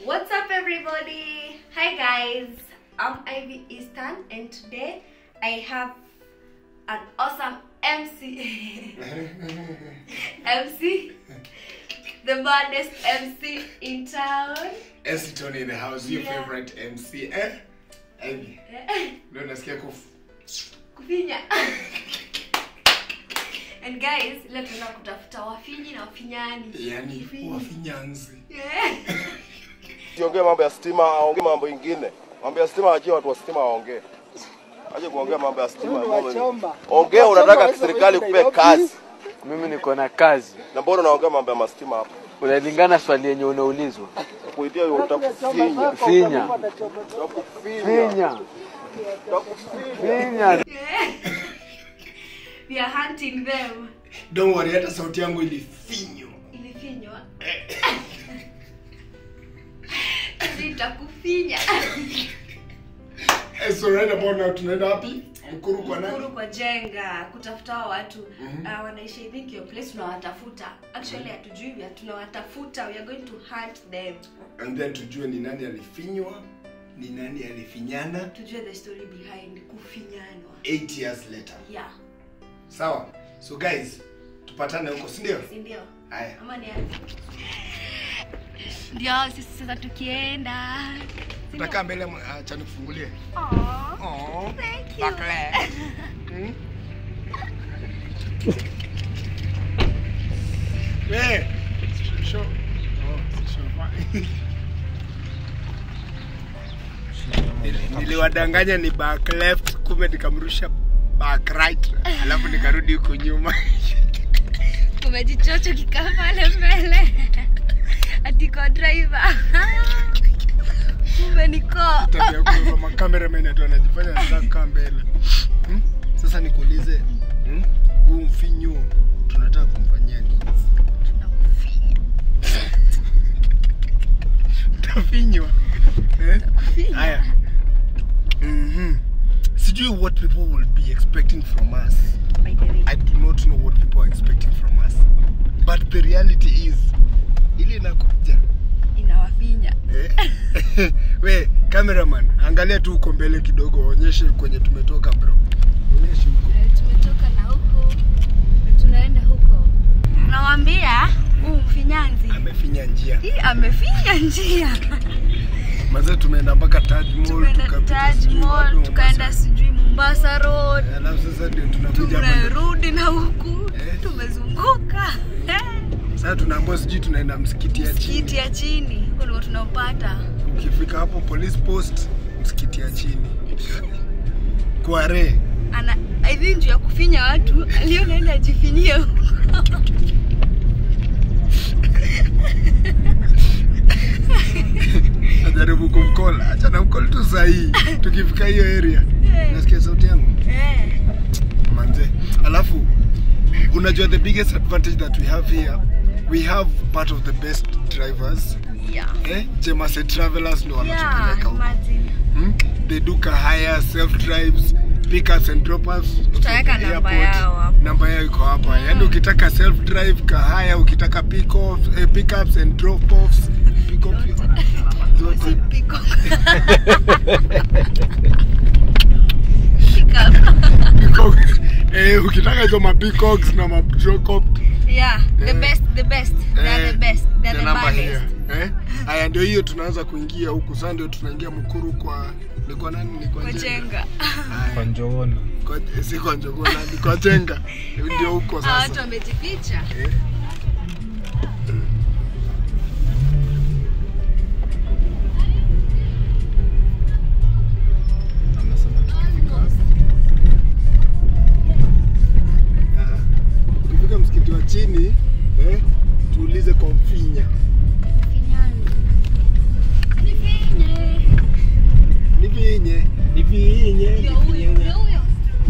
What's up, everybody? Hi, guys. I'm Ivy Easton, and today I have an awesome MC. MC, the baddest MC in town. Esiton in the house, your Yeah. favorite MC. Eh? Ivy. Ndio nasikia kuf. Kufinya. and guys, leo tunaenda kutafuta wafinyi na wafinyani. Yaani wafinyanzi. Yeah. Siongee mambo ya stima, aongee mambo ingine. Mambo ya stima achie watu wa stima waongee. Aje kuongea mambo ya stima. mambo- Ongea unataka serikali kupe kazi. Mimi niko na kazi. Na mbona unaongea mambo ya mastima hapa? Unalingana swali yenye unaulizwa. Kuitia hiyo utakufinya. Finya, Utakufinya. finya, Utakufinya. finya. Yeah. We are hunting them. Don't worry, hata sauti yangu ilifinywa. Ilifinywa. Sitakufinya. Eh, so right about now tunaenda wapi? Mkuru kwa Mkuru nani? kwa jenga kutafuta hao watu uh, wanaishi I think your place tunawatafuta actually hatujui vya tunawatafuta we are going to hunt them And then tujue ni nani alifinywa, ni nani alifinyana tujue the story behind kufinyanwa 8 years later. yeah Sawa? So guys, tupatane huko, si ndio? si ndio Haya. ama ni aje? ndio sisi sasa tukienda Si ndio? Utakaa mbele mwa- acha nikufungulie. Aw, Oh. thank you. Bakle. Hmm? Eh, show. Oh, si show. Nili- niliwadanganya ni back left kumbe nikamrusha back right alafu nikarudi huku nyuma umejichocho kikaa pale mbele atiko driver kumbe niko tabia kubeba makameraman atu anajifanya anataka kukaa mbele hmm? sasa nikuulize hmm? huu mfinyu tunataka kumfanyia nini utafinywa eh? haya Mhm. sijui what people will be expecting from us By the way, i do not know what people are expecting from us but the reality is ili inakuja inawafinya Eh? we cameraman angalia tu uko mbele kidogo onyeshe kwenye tumetoka bro onyeshe huko Eh, tumetoka na huko na tunaenda huko nawambia huu mfinyanzi amefinya njia hii amefinya njia maze tumeenda mpaka Taj Mall tumeenda tukapita Taj sijui wapi Mall Mombasa. tukaenda sijui Mombasa Road Eh, alafu sasa ndio tunakuja hapa ndio- tumerudi na huku Eh. tumezunguka Eh, sasa tunaambia sijui tunaenda msikiti ya msikiti chini ya chini huko ndio tunaopata ukifika hapo police post msikiti ya chini kware ana I think juu ya kufinya watu alionaenda ajifinyie huko najaribu kumkola acha na mkol tu sahii tukifika hiyo area Eh. nasikia sauti yangu Eh, manze alafu unajua the biggest advantage that we have here we have part of the best drivers yeah. eh? jemase travelers ndo Yeah, wanatupeleka huko imagine. hmm? they do kahaya self drives pickups and droppers Tutaweka from the namba airport. yao hapo. namba yao iko hapa yaani ukitaka self drive kahaya ukitaka pick off, eh, pickups and drop offs pick off zote Peacock. Peacock. Peacock. eh, ukitaka hizo mapeacocks na madrop yeah, the Eh. best, the best. They are the best. They are the namba baddest. here eh? haya ndio hiyo tunaanza kuingia huku sasa ndio tunaingia mkuru kwa ni kwa nani ni kwa Kwa jenga jenga. Haya. Njogona. Kwa- si kwa njogona ni kwa jenga ndio huko Hawa watu sasa wamejificha. eh? Ah, ukifika msikiti wa chini eh, tuulize kwa mfinya Nifinye. nivinye nivinye Ndio huyo, ndio huyo.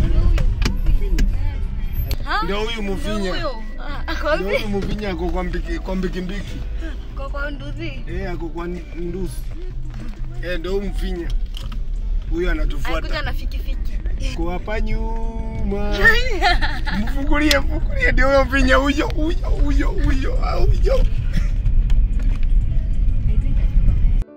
Ha? ndio huyu Ndio mfinya huyo. Ah, ako ndio wapi? huyu mfinya ako kwa mbiki kwa mbikimbiki Kwa kwa nduthi. eh ako kwa ndusi eh ndio huyu mfinya huyu Alikuja anatufuata na fikifiki. kwa hapa nyuma mfungulie mfungulie ndio huyo mfinya huyo huyo huyo huyo huyo I think I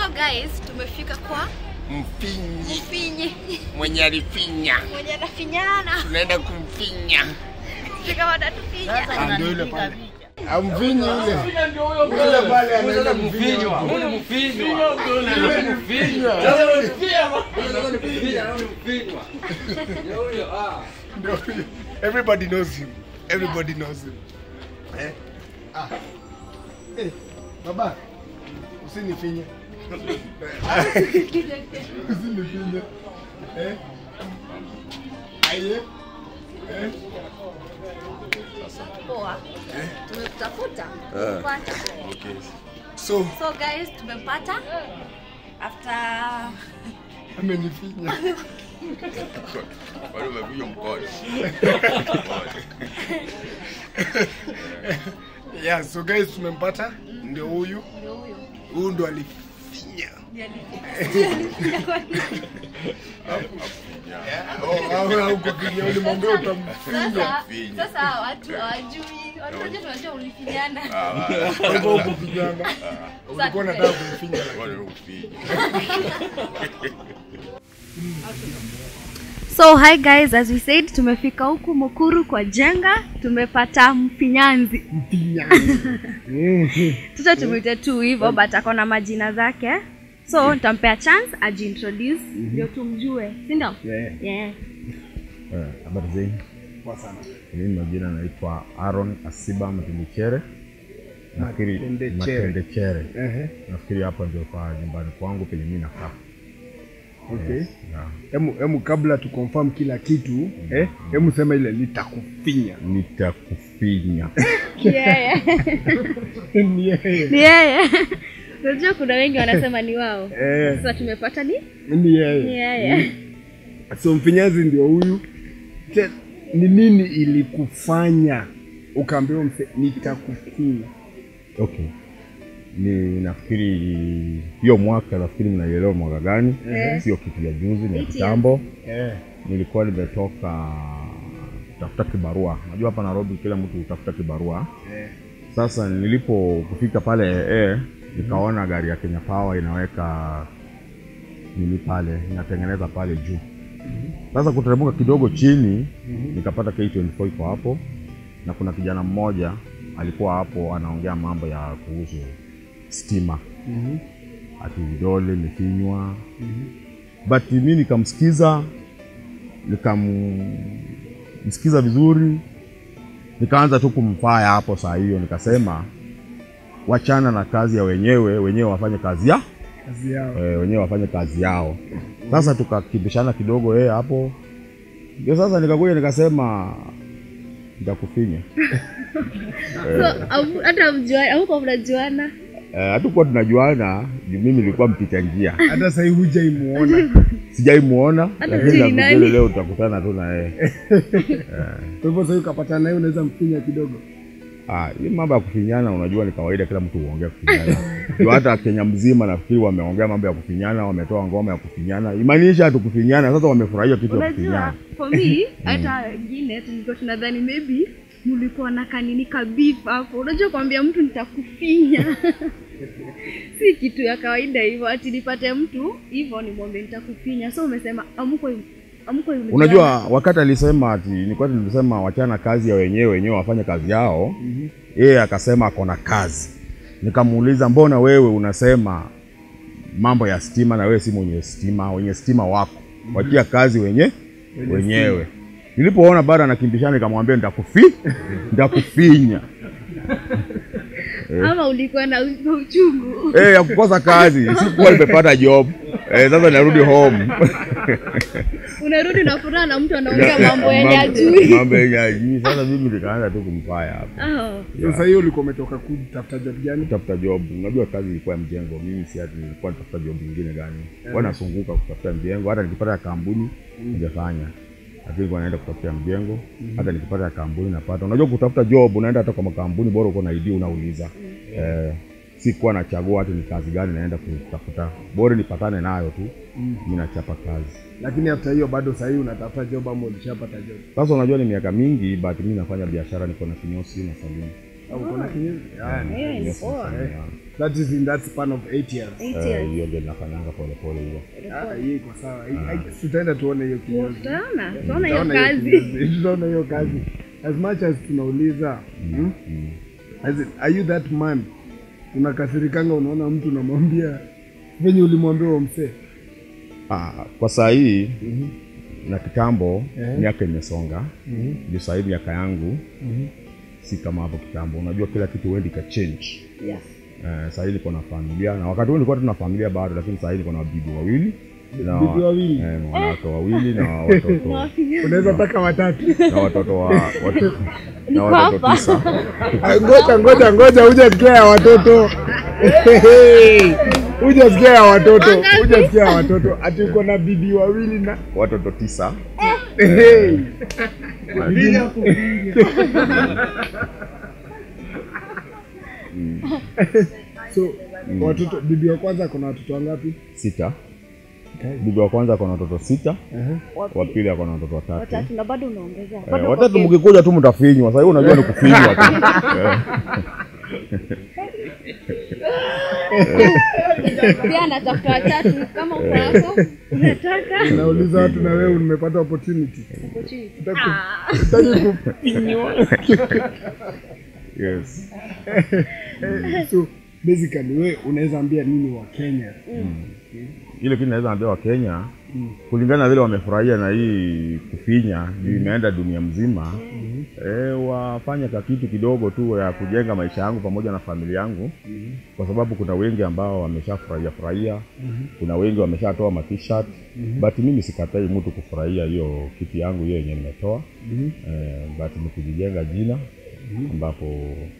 So guys, tumefika kwa Mfinyi mfinye mwenye alifinya, mwenye anafinyana. tunaenda kumfinya. Fika watatufinya. Ah, Ndio yule pale. Amfinyi yule. Yule pale anaenda kufinywa. Ndio huyo. Everybody knows him. Everybody knows him. Eh? Ah. Eh, baba. Usinifinye. Usinifinye. Eh? Aye. Eh? Poa. Tumekutafuta. Tumepata. So, So guys, tumepata after amenifinya. Bado umekuja mkono. Yeah, so guys tumempata ndio huyu. ndio huyo. Huyu ndo alifinya. Oh, au au kufinya ulimwambia utamfinya. Sasa sasa hawa watu hawajui. Watu wote tunajua ulifinyana. Kwa hivyo hukufinyana. Ulikuwa unataka kumfinya lakini. Bado umekuja. So hi guys, as we said tumefika huku Mukuru kwa Jenga, tumepata mfinyanzi. Sasa tumwite tu hivyo but ako na majina zake. So nitampea chance ajiintroduce ndio tumjue, si ndio? Yeah. Yeah. Eh, habari zenu mimi majina naitwa aaron asiba matendechere nafikiri Matendechere. matendechere Ehe. nafikiri hapa ndio kwa nyumbani kwangu penye mi nakaa Okay. yeah. Hemu hemu kabla tu confirm kila kitu, eh? Hemu sema ile nitakufinya. nitakufinya Yeah. Ni yeye. Ni yeye. Unajua kuna wengi wanasema ni wao. Eh, Sasa tumepata ni ni ni yeye. yeye. So mfinyazi ndio huyu. Je, Ni nini ilikufanya ukaambiwa mse nitakufinya? okay ni nafikiri hiyo mwaka nafikiri mnaielewa mwaka gani sio kitu ya juzi ni ya Eight kitambo Eh. nilikuwa nimetoka tafuta kibarua najua hapa nairobi kila mtu hutafuta kibarua Eh. sasa nilipo kufika pale ee nikaona gari ya kenya power inaweka nini pale inatengeneza pale juu sasa kuteremka kidogo chini nikapata k24 iko hapo na kuna kijana mmoja alikuwa hapo anaongea mambo ya kuhusu stima Mhm. ati vidole imefinywa but mi nikamsikiza nikamsikiza vizuri nikaanza tu kumfaya hapo saa hiyo nikasema wachana na kazi ya wenyewe wenyewe wafanye kazi ya Kazi yao. e, wenyewe wafanye kazi yao sasa tukakimbishana kidogo yeye hapo ndio sasa nikakuja nikasema nitakufinya So au- hata mjuana, au mnajuana. Eh, hatukuwa tunajuana juu mimi nilikuwa mpita njia Hata sasa hivi hujaimuona. sijaimuona Hata lakini hujui nakujua nani. leo tutakutana tu na yeye Kwa hivyo sasa ukapatana naye unaweza mfinya kidogo. Ah, hii mambo ya kufinyana unajua ni kawaida, kila mtu huongea kufinyana. Ndio hata Kenya mzima nafikiri wameongea mambo ya kufinyana, wametoa ngoma ya kufinyana, imaanisha hatu kufinyana. Sasa wamefurahia kitu ya Unajua, kufinyana. for me hata wengine tulikuwa tunadhani maybe mlikuwa na kanini kabif hapo. Unajua kuambia mtu nitakufinya si kitu ya kawaida hivyo, ati nipate mtu hivyo nimwambie nitakufinya. So umesema amko amko Unajua wakati alisema ati nilikuwa nilisema wachana kazi ya wenyewe wenyewe wafanye kazi yao, yeye akasema ako na kazi. Nikamuuliza, mbona wewe unasema mambo ya stima na wewe si mwenye stima, wenye stima wako wachia kazi wenye wenyewe. Nilipoona bado anakimbishana, nikamwambia nitakufi nitakufinya ama ulikuwa na u- na uchungu eh, ya kukosa kazi, sikuwa nimepata job eh, sasa narudi home unarudi na furaha na mtu anaongea mambo yenye ajui. mambo yenye ajui. Sasa mimi nikaanza tu kumfaya hapo Oh. Sasa hiyo ulikuwa umetoka kutafuta job gani? kutafuta job. Unajua kazi ilikuwa ya mjengo, mimi si ati nilikuwa nitafuta job nyingine gani, yeah. nasunguka kutafuta mjengo. Hata nikipata ya kampuni ningefanya, lakini nilikuwa naenda kutafuta mjengo. Hata nikipata ya kampuni napata. Unajua kutafuta job, unaenda hata kwa makampuni, bora uko na ID unauliza. Eh, sikuwa nachagua hata ni kazi gani naenda kutafuta, bora nipatane nayo tu, mimi nachapa kazi. Lakini after hiyo bado sasa hivi unatafuta job ama ulishapata job? Sasa unajua ni miaka mingi, but mimi nafanya biashara, niko na kinyosi na saluni. Ah, uko na kinyesi? Ah, hiyo ni poa that is in that span of 8 years. Eight Eh, years. hiyo ndio nafanyanga polepole hiyo Ah, hiyo iko sawa. Hii- hii- Tutaenda tuone hiyo kinyozi. tutaona tutaona hiyo Tutaona kazi kinyozi. Tutaona hiyo kazi. As much as tunauliza, hmm? As in, are you that man? Unakasirikanga unaona mtu unamwambia venye ulimwambia huo msee. ah, kwa saa hii na kitambo Eh. miaka imesonga ndio saa hii miaka yangu si kama hapo kitambo unajua kila kitu wendi ka change Yes. Eh, saa hii niko na familia na wakati huu nilikuwa tuna familia bado lakini saa hii niko na bibi wawili na Bibi wawili? eh, na wanawake wawili na watoto Unaweza taka watatu. na watoto wa watu, na Niko watoto hapa. tisa Ah, Ngoja ngoja ngoja hujasikia ya watoto. Hujasikia ya watoto. Wangapi? Hujasikia ya watoto. Ati uko na bibi wawili na watoto tisa Hey. so watoto bibi wa kwanza ako na watoto wangapi? sita bibi wa kwanza ako na watoto sita Wapi? wa pili ako na watoto watatu watatu na bado unaongezea Eh, Bado watatu uko mkikuja tu mtafinywa sahii unajua ni kufinywa tu Eh, pia anatafuta watatu kama uko hapo unataka Nauliza watu na wewe umepata opportunity. uko chini Utaki- Ah, utaki kufinywa. yes. Eh, so basically wewe unaweza ambia nini wa Kenya? ile kitu naweza ambia wakenya kulingana na vile wamefurahia na hii kufinya juu imeenda dunia mzima eh, wafanye ka kitu kidogo tu ya kujenga maisha yangu pamoja na familia yangu kwa sababu kuna wengi ambao wameshafurahia furahia kuna wengi wameshatoa matshirt but mimi sikatai mtu kufurahia hiyo kitu yangu hiyo yenye nimetoa eh, but ni kujijenga jina ambapo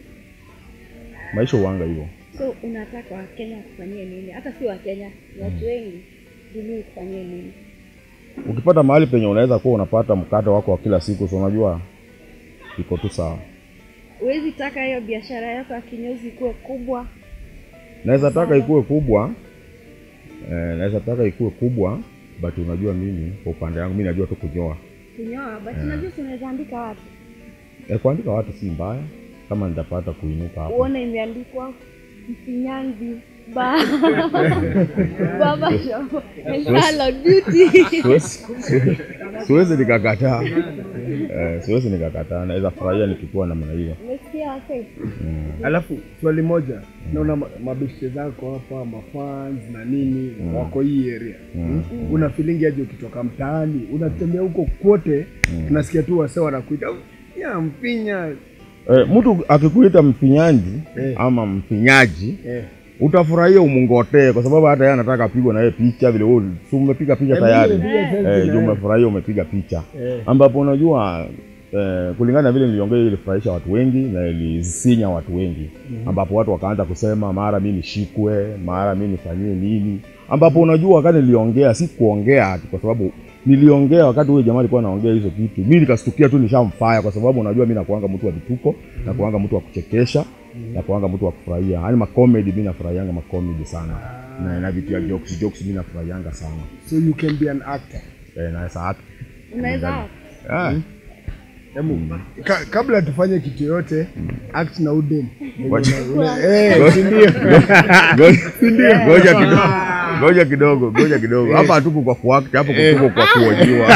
maisha uwanga hivyo so unataka wakenya kufanyie nini hata si wakenya ni watu wengi dunia kufanyie nini ukipata mahali penye unaweza kuwa unapata mkate wako wa kila siku so unajua iko tu sawa huwezi taka hiyo biashara yako ya kinyozi kuwe kubwa naweza taka ikuwe kubwa eh, naweza taka ikuwe kubwa but unajua mimi kwa upande wangu mi najua tu kunyoa kunyoa but unajua si unaweza andika watu eh, kuandika watu si mbaya kama nitapata kuinuka hapo uone imeandikwa mfinyanzi ba baba shop salon beauty siwezi siwezi- siwezi nikakataa eh, siwezi nikakataa naweza furahia nikikuwa namna hiyo umesikia wase Alafu swali moja, naona ma- mabeshte zako hapa mafans na nini wako hii area mm. una feeling aje ukitoka mtaani unatembea huko kote unasikia tu wase wanakuita ya mpinya eh, mtu akikuita mfinyanji Eh. ama mfinyaji eh. utafurahia umungotee kwa sababu hata yeye anataka apigwe na yeye picha vile wewe si umepiga picha tayari eh, juu umefurahia umepiga picha Eh. ambapo unajua eh, kulingana na vile niliongea ilifurahisha watu wengi na ilisinya watu wengi ambapo watu wakaanza kusema mara mi nishikwe mara mi nifanyie nini ambapo unajua wakati niliongea si kuongea ati kwa sababu niliongea wakati huyo jamaa alikuwa anaongea hizo kitu mi nikastukia tu nishamfaya kwa sababu unajua mi nakuanga mtu wa vituko nakuanga mtu wa kuchekesha nakuanga mtu wa kufurahia yaani makomedi mi nafurahianga makomedi sana na, na vitu ya jokes jokes mi nafurahianga sana so you can be an actor eh, naweza act unaweza ah. Hebu, ka, kabla tufanye kitu yote act na udem Ngoja- Una- eh, si ndio? Ngoja- ngoja kidogo ngoja kidogo ngoja kidogo hapa hatuko kwa kuact hapo tuko kwa kuojiwa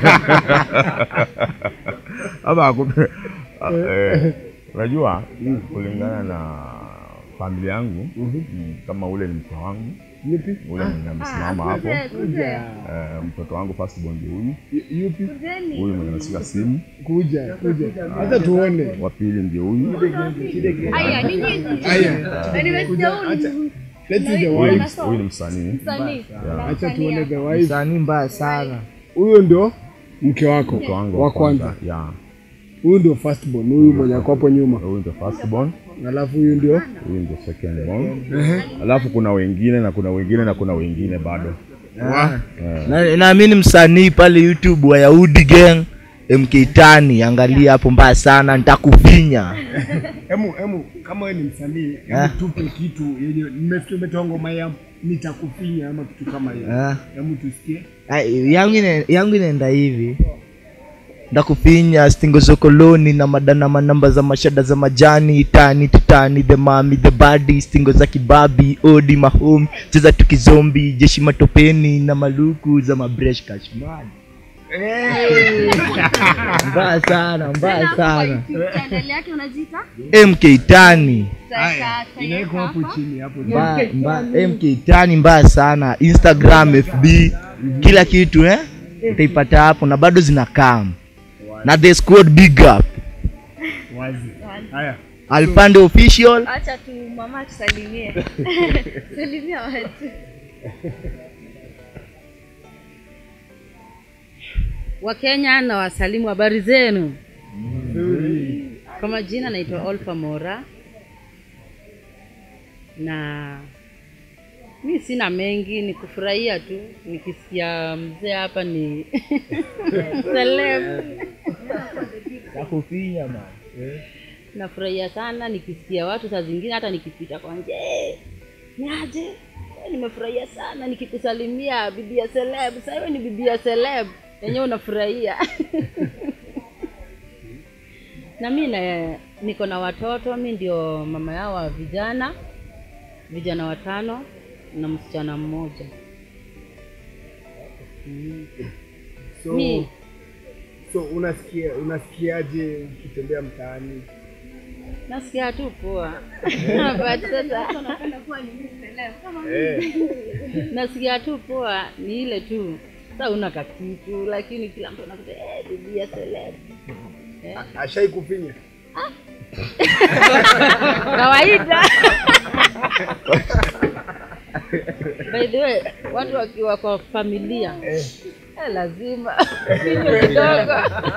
hapa haku- eh, unajua kulingana na familia yangu mm, kama ule ni mke wangu Yupi? ule mwenye amesimama hapo kuja eh, mtoto wangu first born ndio huyu Yu- Yupi? kujeni huyu mwenye ameshika simu Kuja, kuja. Hata tuone. wa pili ndio huyu haya ni nyinyi Haya. Na nimesikia huyu ni Let's see the Huyu wife. unasoma. huyu ni msanii msanii Acha tuone the wife. Msanii mbaya sana. Huyo ndio mke wako mke wangu wa kwanza. ya Huyu ndio first born, huyu mwenye ako hapo nyuma. huyu ndio first born Alafu huyu ndio huyu ndio second born alafu kuna wengine na kuna wengine na kuna wengine bado Na- naamini msanii pale youtube wa yahudi gang mk tani angalia hapo mbaya sana nitakufinya Hemu, hemu, kama wewe ni msanii, Ah. hebu tupe kitu yenye nimefikia umetoa ngoma ya nitakufinya ama kitu kama hiyo. Ah. Hebu tusikie. Ah, yangu ina- yangu inaenda hivi ndakufinya stingo za koloni na madana manamba za mashada za majani tani titani the mami the badi stingo za kibabi odi mahomi cheza tukizombi jeshi matopeni na maluku za mabresh kashmani mbaya sana mbaya sana channel yake unajiita mk tani Tutaweka- inawekwa hapo hapa. chini hapo chini. Mbaya- mbaya- mk tani mbaya sana instagram fb kila kitu eh utaipata hapo na bado zinakam na the squad big up wazi haya alpande official acha tu mama tusalimie salimia watu Wakenya na wasalimu, habari zenu? Kwa majina naitwa Olfa Mora na mi sina mengi, ni kufurahia tu nikisikia mzee hapa ni celeb. takufinya man Nafurahia sana nikisikia watu, saa zingine hata nikipita kwa nje "Eh, ni aje Eh, nimefurahia sana nikikusalimia bibi ya celeb. Sasa hiyo ni bibi ya celeb yenyewe unafurahia na mi na niko na watoto, mi ndio mama yao wa vijana vijana watano na msichana mmoja. Mm. so Mi so unasikia unasikiaje ukitembea mtaani nasikia tu poa but sasa eh nasikia tu poa ni ile tu sa una kakitu lakini kila mtu anakuta eh, bibi ya celeb ashai kufinya kawaida by the way watu wakiwa kwa familia eh, lazima kinywa kidogo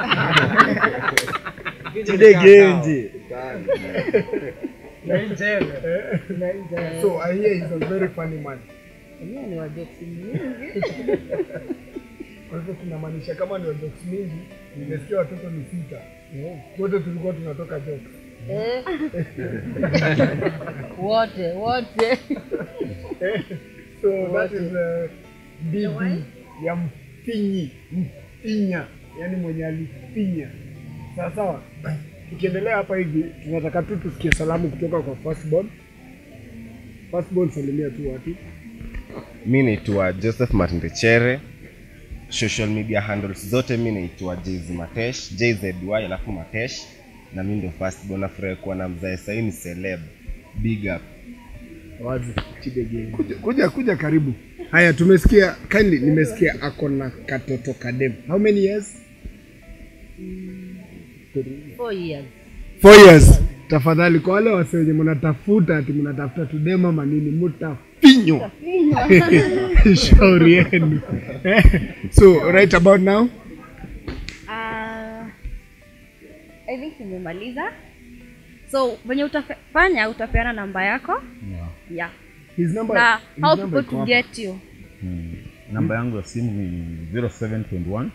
chidegenje so i hear he's a very funny man enyewe ni wajoksi mingi kwa hivyo tunamaanisha kama ni jokes mingi nimesikia watoto ni sita wote tulikuwa tunatoka jokes eh. wote wote so that is uh, bibi ya mfinyi mfinya yani mwenye alifinya sawa sawa tukiendelea hapa hivi tunataka tu tusikie salamu kutoka kwa firstborn firstborn salimia tu watu mi naitwa joseph matindechere social media handles zote mi naitwa jz matesh jzy alafu matesh na mi ndio firstborn nafurahi kuwa na mzae sahii ni celeb big up wazi chidege kuja, kuja kuja karibu haya tumesikia kindly nimesikia ako na katoto kadem how many years four years four years tafadhali kwa wale wase wenye mnatafuta ati mnatafuta tudema manini mutafinywa shauri yenu so right about now Ah, I think nimemaliza so venye utafanya utapeana namba yako yeah. his number, na his how number people iko to hapa. get you Mm. namba yangu ya simu ni 0721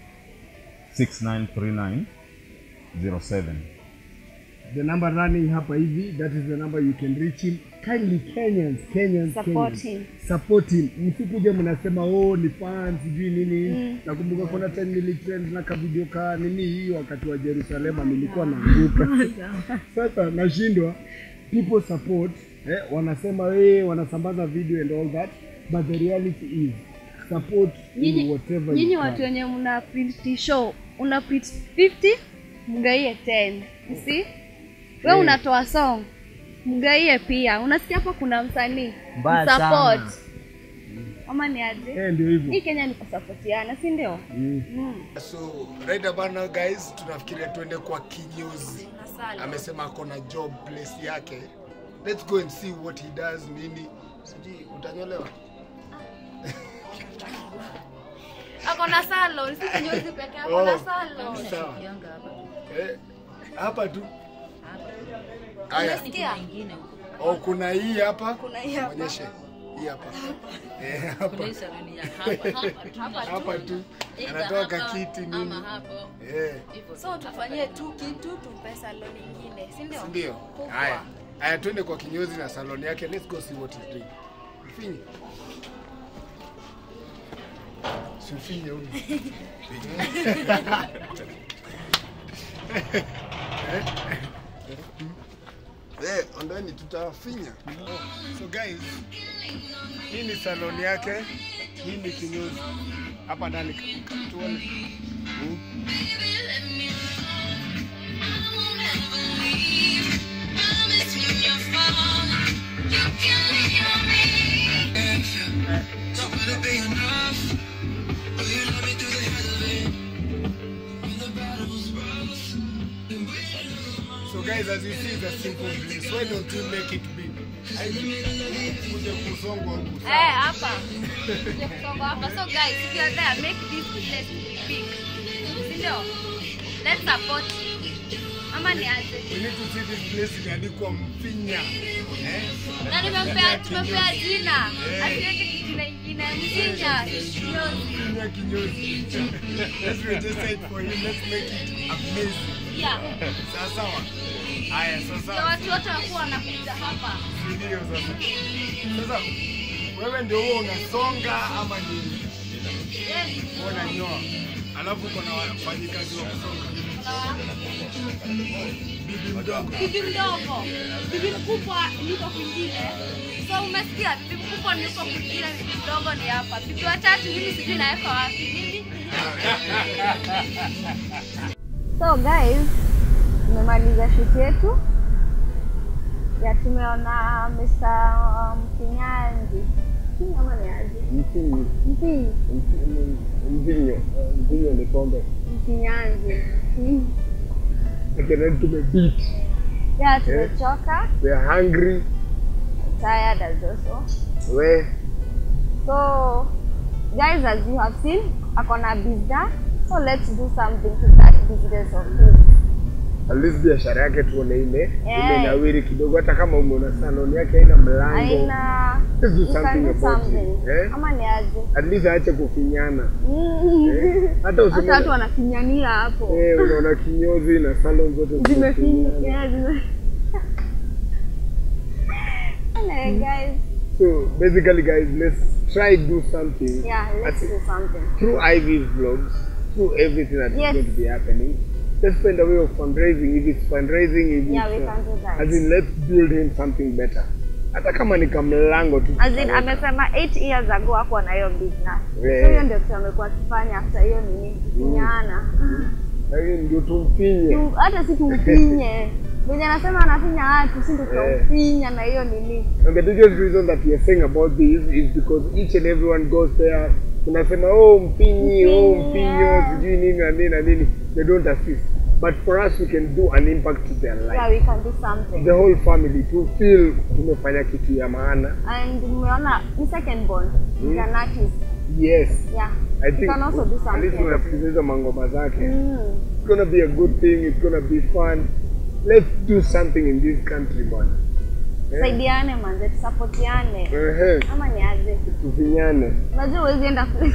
6939 07 the number running hapa hivi that is the number you can reach him kindly kenyans kenyans Support kenyans. him. support him msikuja mnasema oh ni fan sijui nini nakumbuka kuna time nilitrend na kavideo ka nini hii wakati wa jerusalema nilikuwa naanguka sasa nashindwa people support eh, wanasema eh, wanasambaza video and all that but the reality is support in nyinyi whatever nyinyi you watu can. wenye mna print show una print 50 mgaie 10 you see we unatoa song mgaie pia unasikia hapa kuna msanii Mbaya Msupport. sana. ama ni aje eh, ndio hivyo hii kenya ni kusapotiana si ndio so right about now guys tunafikiria tuende kwa kinyozi amesema ako na job place yake let's go and see what he does nini sijui utanyolewa ako na salon si kinyozi peke yake Oh, na salon sawa. Eh, hapa tu haya Unasikia? oh, kuna hii hapa Kuna hii hapa. onyeshe hii hapa eh, hapa hapa tu anatoa kakiti nini eh, so tufanyie tu kitu tumpe salon ingine si ndio ndio Kubwa. haya haya twende kwa kinyozi na salon yake let's go see what he's doing finyi ufinye huyu. Eh, ondeni tutafinya. So guys, hii ni salon yake, hii ni kinyozi. Hapa ndani ka- ka- tuone. Hmm? So guys, as you see, it's a simple bliss. Why don't you make it big? Kuja kusongwa huku. Eh, hapa. Kuja kusonga hapa. So guys, if you are there, make this place big. Si ndio? Let's support. Ama ni aje? We need to see this place imeandikwa Mfinya. Eh? Na nimempea tumempea jina. Asiweke jina ingine. Msinya. Kinyozi. Mfinya kinyozi. Let's register it for him. Let's make it amazing. Yeah. Sawa sawa. Haya, Ndio sasa watu wote wakuwa wanakuja hapa. ndio sasa. Sasa wewe ndio huo unasonga ama ni Yes. wewe unanyoa? Alafu uko na wafanyikazi wa kusonga. Bibi mdogo. bibi mdogo, bibi mkubwa niko kwingine. So umesikia, bibi mkubwa niko kwingine, bibi mdogo ni hapa. Bibi watatu mimi sijui naweka wapi mimi. So guys, tumemaliza shoot yetu ya tumeona Mr. Mfinyanzi Mfinyi ama ni aje? Mfinyi. Mfinyi, Mvinyo. Mvinyo ni pombe. Mfinyanzi. Mm. Lakini tumebeat. Yeah, tumechoka, We are hungry. tired as also. We So, guys, as you have seen, akona business. So let's do something to that business of his. at least biashara yake tuone ime Eh. imenawiri kidogo, hata kama umeona salon yake haina mlango, Aina, Let's do you can something do about something. it. Eh? Ama ni aje? at least aache kufinyana. Mm. Eh, hata Hata usione- watu wanafinyania hapo. Eh, unaona kinyozi na salon zote Zimefinya. zimefinyana. Yeah, zime. Anyway, guys, So basically guys, let's try do something yeah, let's As- do something. through Ivy's vlogs, through everything that is Yes. going to be happening. Let's find a way of fundraising. If it's fundraising, if Yeah, it's, we uh, can do that. As in, let's build him something better. Hata kama ni kamlango tu. As in, amesema 8 years ago hakuwa na hiyo business. Yeah. So hiyo ndio kitu amekuwa akifanya after hiyo nini kufinyana. Lakini ndio tumfinye. Tu- hata si tumfinye venye anasema anafinya watu si ndo tunamfinya na hiyo nini And the biggest reason that we are saying about this is because each and everyone goes there. Tunasema oh mpinyi, oh Mpinyi, mpinyo, yeah. sijui nini na nini na nini. They don't assist. But for us, we can do an impact to their life. yeah we can do something The whole family to feel tumefanya kitu ya maana. and umeona ni second born Mm. is an artist Yes. yeah I we think can also do at least something unasikiza hizo mangoma zake. mm. It's gonna be a good thing. It's gonna be fun. Let's do something in this country, man. Eh? saidiane manze tusapotiane Ehe. ama ni aje Tufinyane. unajua huwezi enda place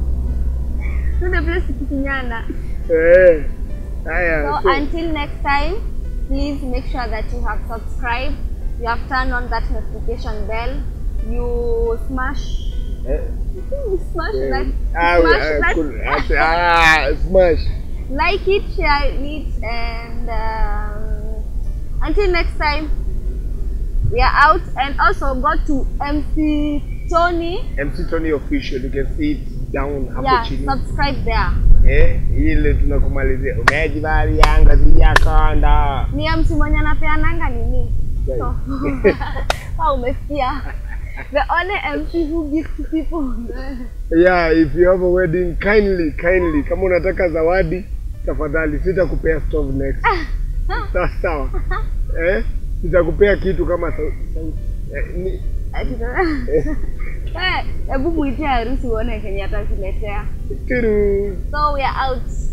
tuende place tukifinyana Eh. Haya. So so- until next time, please make sure that you have subscribed, you have turned on that notification bell, you smash, Eh, you smash eh, that, ah, smash ah, that, cool. Ate- ah, smash. like it, share it, and um, until next time, we are out. And also go to MC Tony, MC Tony official. You can see it down hapo yeah, chini. subscribe there. Eh, ile tunakumalizia. Umejibali Yanga sijakonda. Ni MC mwenye anapeananga nini? Guys. So, oh, umesikia? The only MC who gives to people. Yeah, if you have a wedding, kindly, kindly, kama unataka zawadi, tafadhali sitakupea stove next. Sawa sawa. Eh? Sitakupea kitu kama sau, sau, eh, ni, Eh, hebu muitie harusi uone kenye atakuletea. tiru. So we are out.